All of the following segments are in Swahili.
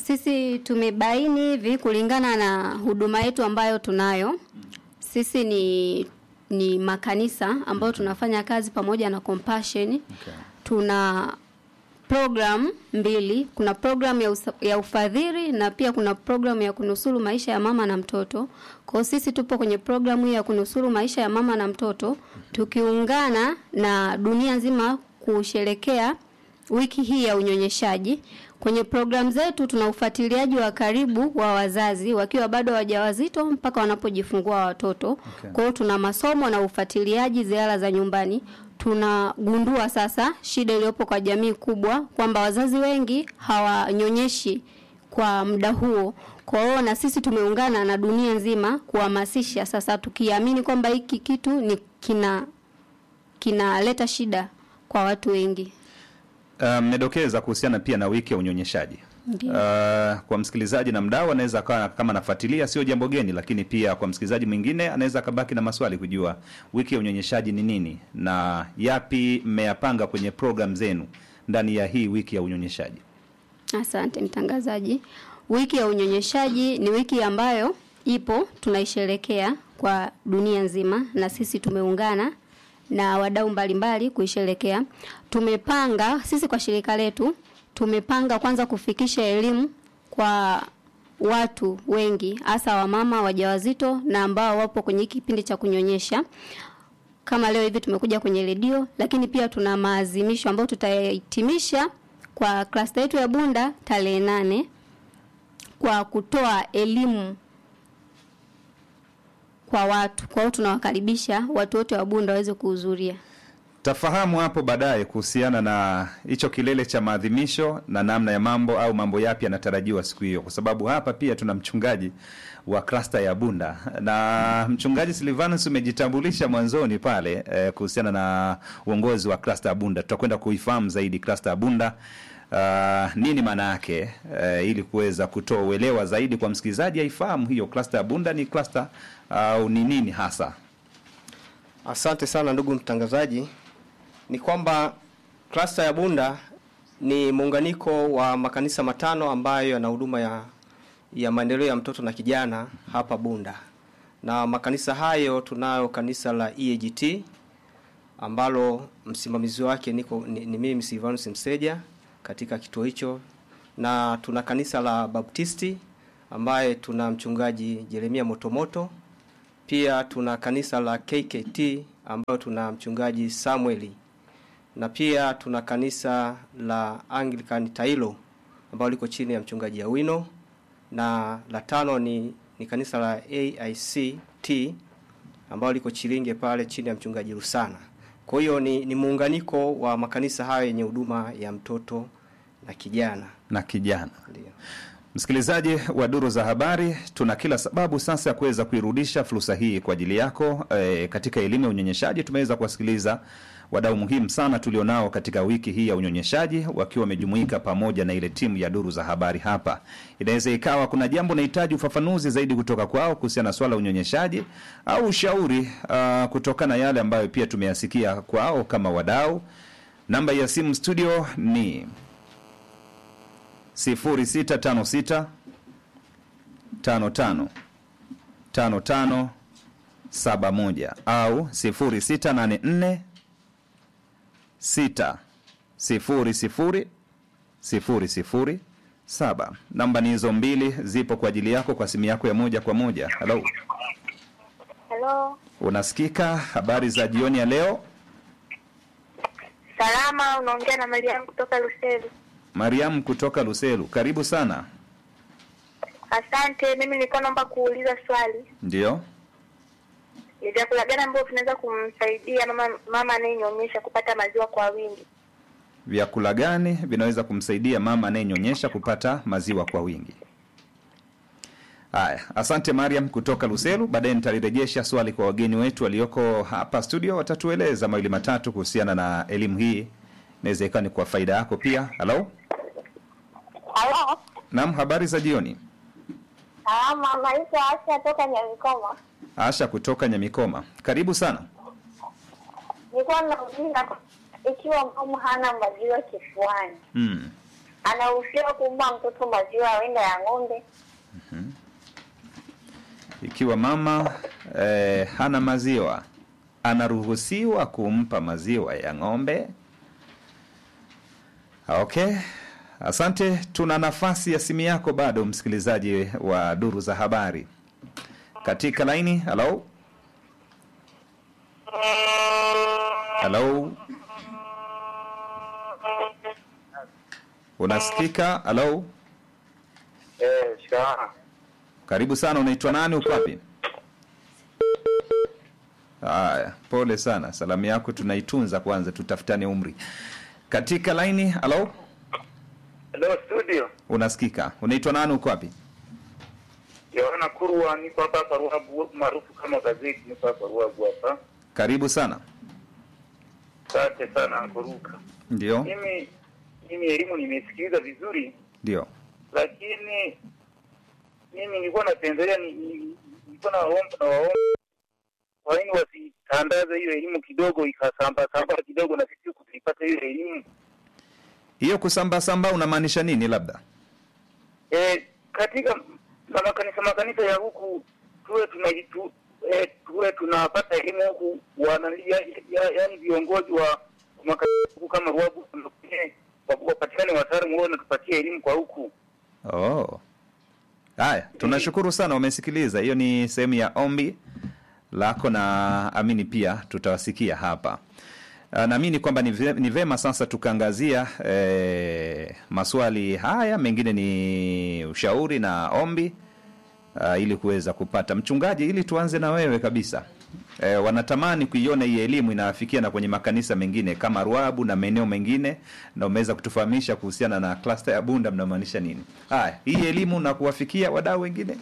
Sisi tumebaini hivi kulingana na huduma yetu ambayo tunayo. Sisi ni ni makanisa ambayo tunafanya kazi pamoja na Compassion. Okay. Tuna program mbili, kuna program ya, usa, ya ufadhili na pia kuna program ya kunusuru maisha ya mama na mtoto. Kwa hiyo sisi tupo kwenye programu hii ya kunusuru maisha ya mama na mtoto tukiungana na dunia nzima kusherekea wiki hii ya unyonyeshaji. Kwenye programu zetu tuna ufuatiliaji wa karibu wa wazazi wakiwa bado wajawazito mpaka wanapojifungua watoto. Okay. Kwa hiyo tuna masomo na ufuatiliaji ziara za nyumbani. Tunagundua sasa shida iliyopo kwa jamii kubwa kwamba wazazi wengi hawanyonyeshi kwa muda huo. Kwa hiyo na sisi tumeungana na dunia nzima kuhamasisha sasa, tukiamini kwamba hiki kitu ni kina kinaleta shida kwa watu wengi. Uh, mmedokeza kuhusiana pia na wiki ya unyonyeshaji. Ndiyo. Uh, kwa msikilizaji na mdau anaweza akawa kama anafuatilia, sio jambo geni, lakini pia kwa msikilizaji mwingine anaweza akabaki na maswali kujua wiki ya unyonyeshaji ni nini na yapi mmeyapanga kwenye program zenu ndani ya hii wiki ya unyonyeshaji. Asante mtangazaji. Wiki ya unyonyeshaji ni wiki ambayo ipo tunaisherekea kwa dunia nzima, na sisi tumeungana na wadau mbalimbali kuisherekea. Tumepanga sisi kwa shirika letu, tumepanga kwanza kufikisha elimu kwa watu wengi, hasa wamama wajawazito na ambao wapo kwenye hiki kipindi cha kunyonyesha kama leo hivi tumekuja kwenye redio, lakini pia tuna maazimisho ambayo tutayahitimisha kwa klasta yetu ya Bunda tarehe nane kwa kutoa elimu kwa watu. Kwa hiyo tunawakaribisha watu wote wa Bunda waweze kuhudhuria. Tafahamu hapo baadaye kuhusiana na hicho kilele cha maadhimisho na namna ya mambo au mambo yapi yanatarajiwa siku hiyo, kwa sababu hapa pia tuna mchungaji wa klasta ya Bunda na mchungaji Silvanus umejitambulisha mwanzoni pale eh, kuhusiana na uongozi wa klasta ya Bunda. Tutakwenda kuifahamu zaidi klasta ya Bunda uh, nini maana yake uh, ili kuweza kutoa uelewa zaidi kwa msikilizaji aifahamu hiyo klasta ya Bunda ni klasta au ni nini hasa. Asante sana ndugu mtangazaji. Ni kwamba klasta ya Bunda ni muunganiko wa makanisa matano ambayo yana huduma ya, ya maendeleo ya mtoto na kijana hapa Bunda, na makanisa hayo tunayo kanisa la EAGT ambalo msimamizi wake niko ni, ni mimi Silvanus Mseja katika kituo hicho, na tuna kanisa la Baptisti ambaye tuna mchungaji Jeremia Motomoto pia tuna kanisa la KKT ambayo tuna mchungaji Samueli na pia tuna kanisa la Anglican Tailo ambalo liko chini ya mchungaji Awino na la tano ni, ni kanisa la AICT ambalo liko Chilinge pale chini ya mchungaji Rusana. Kwa hiyo ni, ni muunganiko wa makanisa hayo yenye huduma ya mtoto na kijana. na kijana. Ndio. Msikilizaji wa duru za habari, tuna kila sababu sasa ya kuweza kuirudisha fursa hii kwa ajili yako. E, katika elimu ya unyonyeshaji tumeweza kuwasikiliza wadau muhimu sana tulionao katika wiki hii ya unyonyeshaji, wakiwa wamejumuika pamoja na ile timu ya duru za habari hapa. Inaweza ikawa kuna jambo nahitaji ufafanuzi zaidi kutoka kwao kuhusiana na swala la unyonyeshaji au ushauri uh, kutokana na yale ambayo pia tumeyasikia kwao kama wadau. Namba ya simu studio ni 0656 55 55 71 au 0684 6 0 0 0 0 7. Namba ni hizo mbili, zipo kwa ajili yako kwa simu yako ya moja kwa moja. Halo, Halo, unasikika? Habari za jioni ya leo? salama. Unaongea na Mariamu kutoka Luseli. Mariam kutoka Luselu, karibu sana. Asante. Mimi nilikuwa naomba kuuliza swali, Ndio, ni vyakula gani ambavyo vinaweza kumsaidia mama mama anayenyonyesha kupata maziwa kwa wingi? vyakula gani vinaweza kumsaidia mama anayenyonyesha kupata maziwa kwa wingi? Haya, asante Mariam kutoka Luselu. Baadaye nitalirejesha swali kwa wageni wetu walioko hapa studio, watatueleza mawili matatu kuhusiana na elimu hii, inaweza ikawa ni kwa faida yako pia. Halo, Halo, naam, habari za jioni. salama. Naitwa Asha toka Nyamikoma. Asha kutoka Nyamikoma, karibu sana. Nilikuwa nauliza ikiwa mama hana maziwa kifuani, Mm. anaruhusiwa kumpa mtoto maziwa ya wenda ya ng'ombe? Ikiwa mama eh, hana maziwa anaruhusiwa kumpa maziwa ya ng'ombe. Okay, asante. Tuna nafasi ya simu yako bado, msikilizaji wa duru za habari katika laini. Halo, halo, unasikika? Halo, Eh, shikamoo. karibu sana. Unaitwa nani? Uko wapi? Haya, pole sana. Salamu yako tunaitunza kwanza, tutafutane umri. Katika laini, halo, Hello studio. unasikika? Unaitwa nani? Uko wapi? Yohana Kurwa niko hapa hapa Ruabu maarufu kama gazeti niko hapa Ruabu hapa. Karibu sana. Asante sana kuruka. Ndio, Mimi mimi elimu nimesikiliza vizuri ndio. lakini mimi nilikuwa napendelea ni- ni- nilikuwa naomba na waomba kwa nini wasitandaze hiyo elimu kidogo ikasamba samba kidogo na sisi kuipata hiyo elimu. Hiyo kusambasamba unamaanisha nini? Labda Eh, katika ma- makanisa makanisa ya huku tuwe tunajitu eh, tuwe tunapata elimu huku wanalia ya, yaani viongozi wa makanisa huku kama Ruabu eh, wa- wapatikane wataalamu wao natupatia elimu kwa huku. oh. Haya, tunashukuru sana, umesikiliza. Hiyo ni sehemu ya ombi lako, na amini pia tutawasikia hapa. Ah, Naamini kwamba ni ve- ni vema sasa tukaangazia eh, maswali haya, mengine ni ushauri na ombi uh, ili kuweza kupata mchungaji, ili tuanze na wewe kabisa. E, wanatamani kuiona hii elimu inawafikia na kwenye makanisa mengine kama Ruabu na maeneo mengine, na umeweza kutufahamisha kuhusiana na klasta ya Bunda, mnamaanisha nini? Haya, hii elimu na kuwafikia wadau wengine.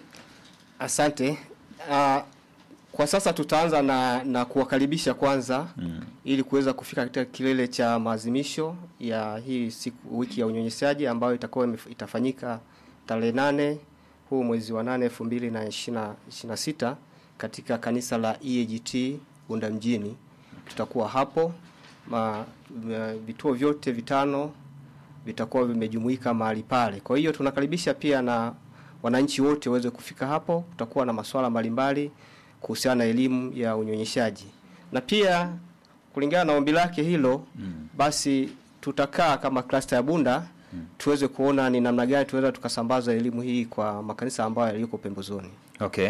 Asante. Uh, kwa sasa tutaanza na, na kuwakaribisha kwanza mm. ili kuweza kufika katika kilele cha maazimisho ya hii siku wiki ya unyonyeshaji ambayo itakuwa imef- itafanyika tarehe nane huu mwezi wa nane elfu mbili na ishirina na sita katika kanisa la EAGT Bunda mjini. Tutakuwa hapo ma, ma, vituo vyote vitano vitakuwa vimejumuika mahali pale. Kwa hiyo tunakaribisha pia na wananchi wote waweze kufika hapo. Kutakuwa na masuala mbalimbali kuhusiana na elimu ya unyonyeshaji, na pia kulingana na ombi lake hilo mm. basi tutakaa kama klasta ya Bunda mm. tuweze kuona ni namna gani tunaweza tukasambaza elimu hii kwa makanisa ambayo yaliyoko pembezoni. Okay.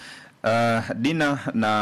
Uh, Dina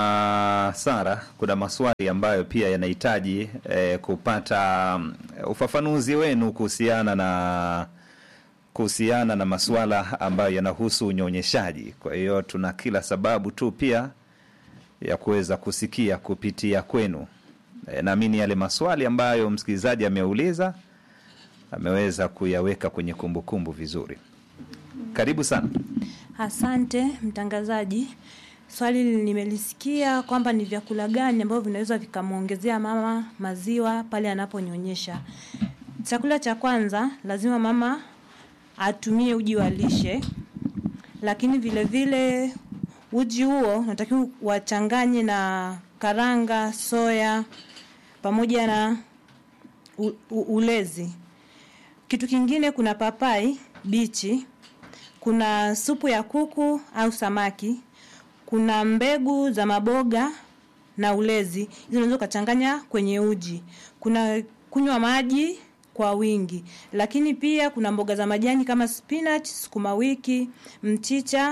na Sara, kuna maswali ambayo pia yanahitaji eh, kupata mm, ufafanuzi wenu kuhusiana na kuhusiana na masuala ambayo yanahusu unyonyeshaji. Kwa hiyo tuna kila sababu tu pia ya kuweza kusikia kupitia kwenu. E, naamini yale maswali ambayo msikilizaji ameuliza ameweza kuyaweka kwenye kumbukumbu vizuri. Karibu sana. Asante mtangazaji. Swali nimelisikia kwamba ni vyakula gani ambavyo vinaweza vikamwongezea mama maziwa pale anaponyonyesha. Chakula cha kwanza lazima mama atumie uji wa lishe, lakini vile vile uji huo natakiwa wachanganye na karanga, soya pamoja na u, u, ulezi. Kitu kingine kuna papai bichi, kuna supu ya kuku au samaki, kuna mbegu za maboga na ulezi. Hizo unaweza ukachanganya kwenye uji. Kuna kunywa maji kwa wingi, lakini pia kuna mboga za majani kama spinach, sukuma wiki, mchicha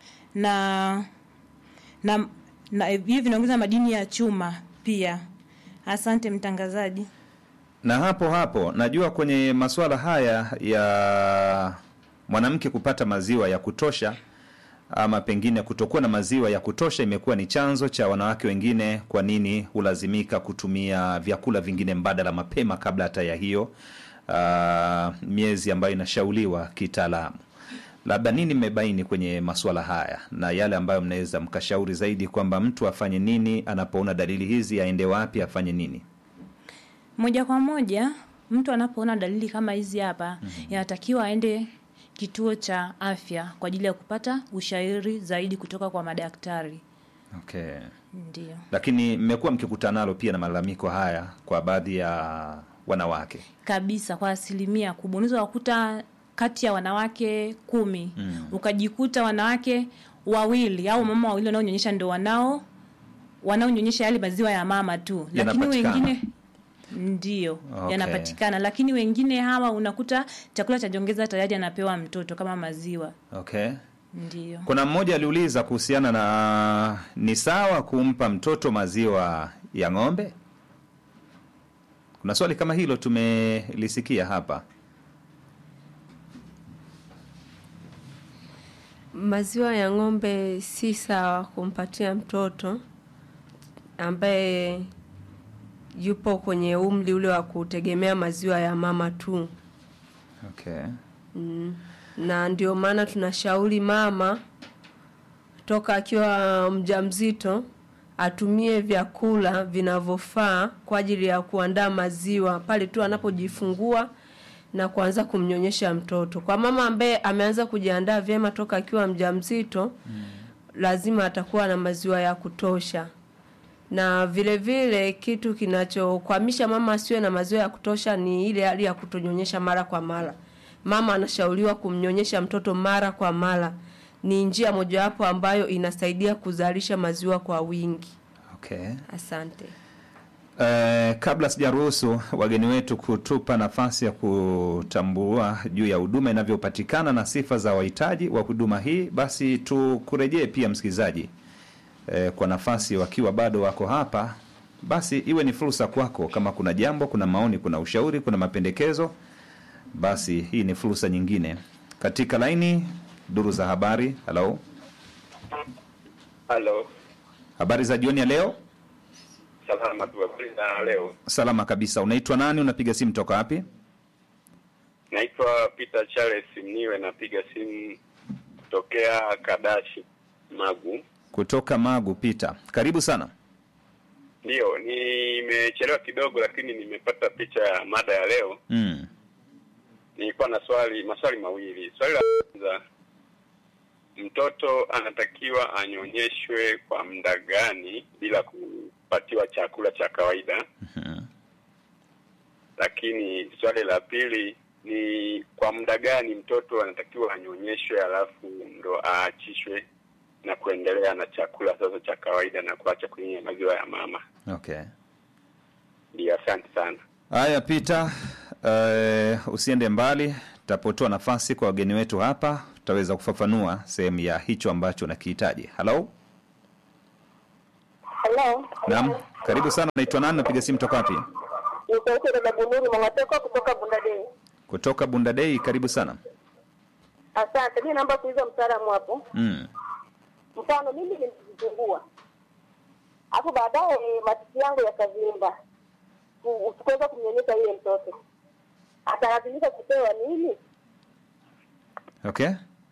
na na, na hivi vinaongeza madini ya chuma pia. Asante mtangazaji. Na hapo hapo najua kwenye masuala haya ya mwanamke kupata maziwa ya kutosha ama pengine kutokuwa na maziwa ya kutosha imekuwa ni chanzo cha wanawake wengine kwa nini hulazimika kutumia vyakula vingine mbadala mapema kabla hata ya hiyo uh, miezi ambayo inashauliwa kitaalamu. Labda nini mmebaini kwenye masuala haya na yale ambayo mnaweza mkashauri zaidi kwamba mtu afanye nini anapoona dalili hizi, aende wapi, afanye nini? Moja kwa moja mtu anapoona dalili kama hizi hapa mm-hmm. inatakiwa aende kituo cha afya kwa ajili ya kupata ushauri zaidi kutoka kwa madaktari. Okay. Ndio. Lakini mmekuwa mkikutana nalo pia na malalamiko haya kwa baadhi ya wanawake kabisa kwa asilimia kubwa unaweza kukuta kati ya wanawake kumi mm. ukajikuta wanawake wawili au mama wawili wanaonyonyesha ndo wanao wanaonyonyesha yale maziwa ya mama tu lakini Yanapatikana. wengine ndio Okay. yanapatikana lakini wengine hawa unakuta chakula cha jongeza tayari anapewa mtoto kama maziwa okay ndio kuna mmoja aliuliza kuhusiana na ni sawa kumpa mtoto maziwa ya ng'ombe kuna swali kama hilo tumelisikia hapa Maziwa ya ng'ombe si sawa kumpatia mtoto ambaye yupo kwenye umri ule wa kutegemea maziwa ya mama tu, okay na ndio maana tunashauri mama toka akiwa mjamzito atumie vyakula vinavyofaa kwa ajili ya kuandaa maziwa pale tu anapojifungua na kuanza kumnyonyesha mtoto. Kwa mama ambaye ameanza kujiandaa vyema toka akiwa mjamzito mm. lazima atakuwa na maziwa ya kutosha. Na vile vile kitu kinachokwamisha mama asiwe na maziwa ya kutosha ni ile hali ya kutonyonyesha mara kwa mara. Mama anashauriwa kumnyonyesha mtoto mara kwa mara. Ni njia mojawapo ambayo inasaidia kuzalisha maziwa kwa wingi. okay Asante. Eh, kabla sijaruhusu wageni wetu kutupa nafasi ya kutambua juu ya huduma inavyopatikana na sifa za wahitaji wa huduma hii, basi tukurejee pia msikilizaji eh, kwa nafasi wakiwa bado wako hapa, basi iwe ni fursa kwako. Kama kuna jambo, kuna maoni, kuna ushauri, kuna mapendekezo, basi hii ni fursa nyingine. Katika laini duru za habari. Halo, Halo, habari za jioni ya leo? salama tu. Habari za leo? Salama kabisa. Unaitwa nani? Unapiga simu toka wapi? Naitwa Peter Charles Mniwe, napiga simu kutokea Kadashi Magu. Kutoka Magu. Pita, karibu sana. Ndiyo, nimechelewa kidogo, lakini nimepata picha ya mada ya leo. Mm. Nilikuwa na swali maswali mawili. Swali la kwanza, mtoto anatakiwa anyonyeshwe kwa muda gani bila kupatiwa chakula cha kawaida? Mhm. Lakini swali la pili ni kwa muda gani mtoto anatakiwa anyonyeshwe alafu ndo aachishwe na kuendelea na chakula sasa cha kawaida na kuacha kunywa maziwa ya mama. Okay. Ndio, asante sana. Haya, Pita, uh, usiende mbali, tapotoa nafasi kwa wageni wetu hapa, tutaweza kufafanua sehemu ya hicho ambacho unakihitaji. Halo, Halo. naam, karibu sana. Unaitwa nani? Napiga simu toka wapi? Ni sauti ya dada Bunuri Mwangateko kutoka Bundadei. Kutoka Bundadei. Karibu sana. Asante. Mimi naomba kuuliza mtaalamu hapo. Mm. Mfano mimi nilijifungua. Hapo baadaye matiti yangu yakavimba. Ku- Sikuweza kumnyonyesha yule mtoto. Atalazimika kupewa nini? Okay.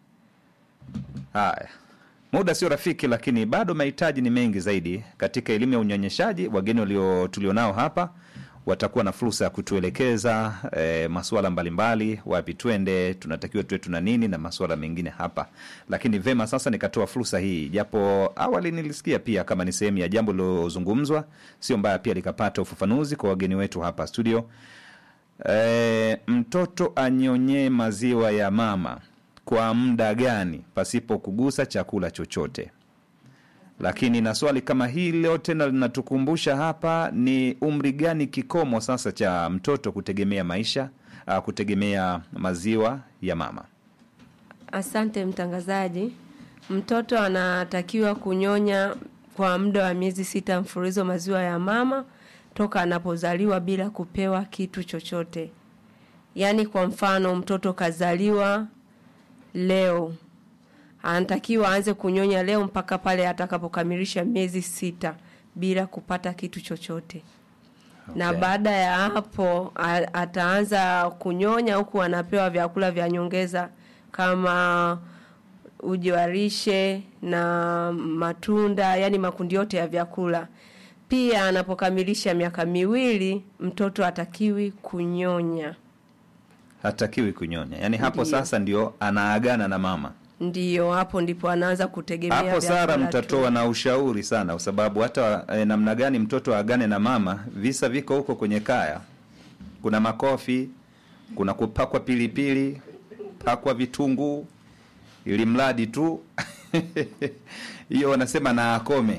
Haya, muda sio rafiki, lakini bado mahitaji ni mengi zaidi katika elimu ya unyonyeshaji. Wageni walio tulionao hapa watakuwa na fursa ya kutuelekeza e, masuala mbalimbali, wapi twende, tunatakiwa tuwe tuna nini na masuala mengine hapa. Lakini vema, sasa nikatoa fursa hii, japo awali nilisikia pia kama ni sehemu ya jambo lilozungumzwa, sio mbaya pia likapata ufafanuzi kwa wageni wetu hapa studio. E, mtoto anyonyee maziwa ya mama kwa muda gani pasipo kugusa chakula chochote? Lakini na swali kama hilo tena linatukumbusha hapa, ni umri gani kikomo sasa cha mtoto kutegemea maisha uh, kutegemea maziwa ya mama? Asante mtangazaji. Mtoto anatakiwa kunyonya kwa muda wa miezi sita mfululizo maziwa ya mama toka anapozaliwa bila kupewa kitu chochote. Yaani kwa mfano mtoto kazaliwa leo anatakiwa aanze kunyonya leo mpaka pale atakapokamilisha miezi sita bila kupata kitu chochote. Na Okay. baada ya hapo a- ataanza kunyonya huku anapewa vyakula vya nyongeza kama uji wa lishe na matunda, yani makundi yote ya vyakula. Pia anapokamilisha miaka miwili mtoto atakiwi kunyonya. Hatakiwi kunyonya, yaani hapo Ndiyo. sasa ndio anaagana na mama. Ndiyo hapo ndipo anaanza kutegemea Hapo Sara vyakula tu. mtatoa na ushauri sana, kwa sababu hata eh, namna gani mtoto aagane na mama, visa viko huko kwenye kaya kuna makofi, kuna kupakwa pilipili, pakwa vitunguu, ili mradi tu hiyo wanasema na akome.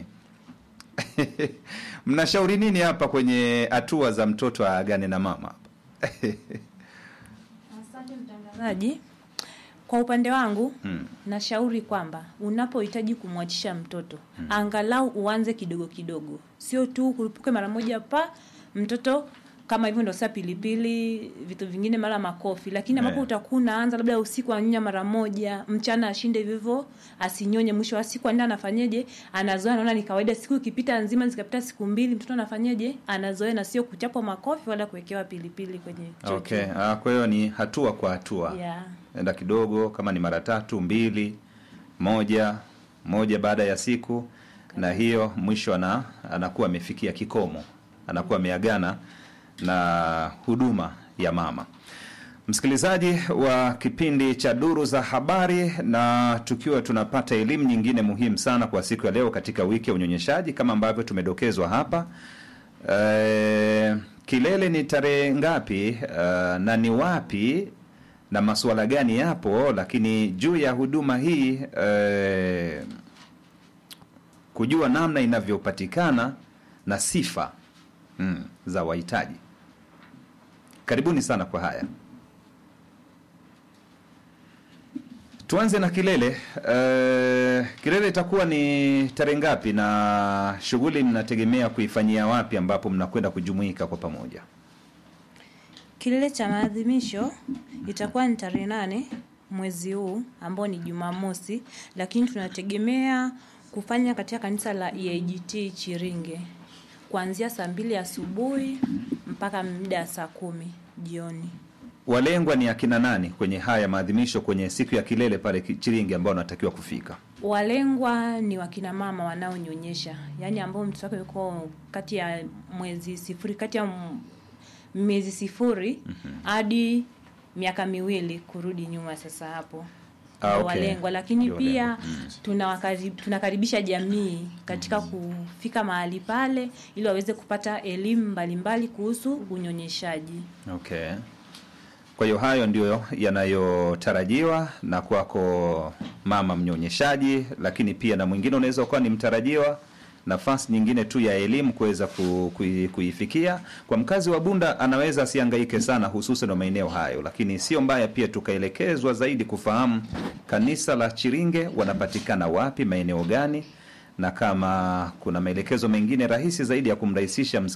Mnashauri nini hapa kwenye hatua za mtoto aagane na mama? Asante mtangazaji. Kwa upande wangu Hmm. nashauri kwamba unapohitaji kumwachisha mtoto angalau uanze kidogo kidogo, sio tu kurupuke mara moja pa mtoto kama hivyo ndo saa pilipili, vitu vingine mara makofi, lakini ambapo Eh. utakuwa unaanza labda usiku anyonya mara moja, mchana ashinde hivyo hivyo, asinyonye. Mwisho wa siku anaenda anafanyeje? Anazoea, anaona ni kawaida. Siku ikipita nzima, zikapita siku mbili, mtoto anafanyeje? Anazoea, na sio kuchapwa makofi wala kuwekewa pilipili kwenye chocho. Okay, ah, kwa hiyo ni hatua kwa hatua. Yeah. enda kidogo, kama ni mara tatu, mbili, moja moja baada ya siku, na hiyo mwisho ana, anakuwa amefikia kikomo, anakuwa ameagana na huduma ya mama. Msikilizaji wa kipindi cha Duru za Habari, na tukiwa tunapata elimu nyingine muhimu sana kwa siku ya leo katika wiki ya unyonyeshaji kama ambavyo tumedokezwa hapa. Eh, kilele ni tarehe ngapi eh, na ni wapi na masuala gani yapo, lakini juu ya huduma hii eh, kujua namna inavyopatikana na sifa mm, za wahitaji. Karibuni sana kwa haya. Tuanze na kilele. Uh, kilele itakuwa ni tarehe ngapi na shughuli mnategemea kuifanyia wapi, ambapo mnakwenda kujumuika kwa pamoja? Kilele cha maadhimisho itakuwa ni tarehe nane mwezi huu ambao ni Jumamosi, lakini tunategemea kufanya katika kanisa la EAGT Chiringe kuanzia saa mbili asubuhi mpaka muda wa saa kumi jioni. Walengwa ni akina nani kwenye haya maadhimisho, kwenye siku ya kilele pale Ki- Chiringi, ambao wanatakiwa kufika? Walengwa ni wakina mama wanaonyonyesha, yaani ambao mtoto wake yuko kati ya mwezi sifuri, kati ya m- miezi sifuri hadi miaka miwili kurudi nyuma. Sasa hapo Ah, ndio okay. walengwa, lakini Ndio pia walengwa. Mm. tunawakari- tunakaribisha jamii katika kufika mahali pale ili waweze kupata elimu mbalimbali kuhusu unyonyeshaji. Okay. Kwa hiyo hayo ndio yanayotarajiwa na kwako mama mnyonyeshaji, lakini pia na mwingine unaweza ukawa ni mtarajiwa, nafasi nyingine tu ya elimu kuweza ku, kui, kuifikia. Kwa mkazi wa Bunda anaweza asihangaike sana, hususan wa maeneo hayo, lakini sio mbaya pia tukaelekezwa zaidi kufahamu kanisa la Chiringe wanapatikana wapi, maeneo gani, na kama kuna maelekezo mengine rahisi zaidi ya kumrahisisha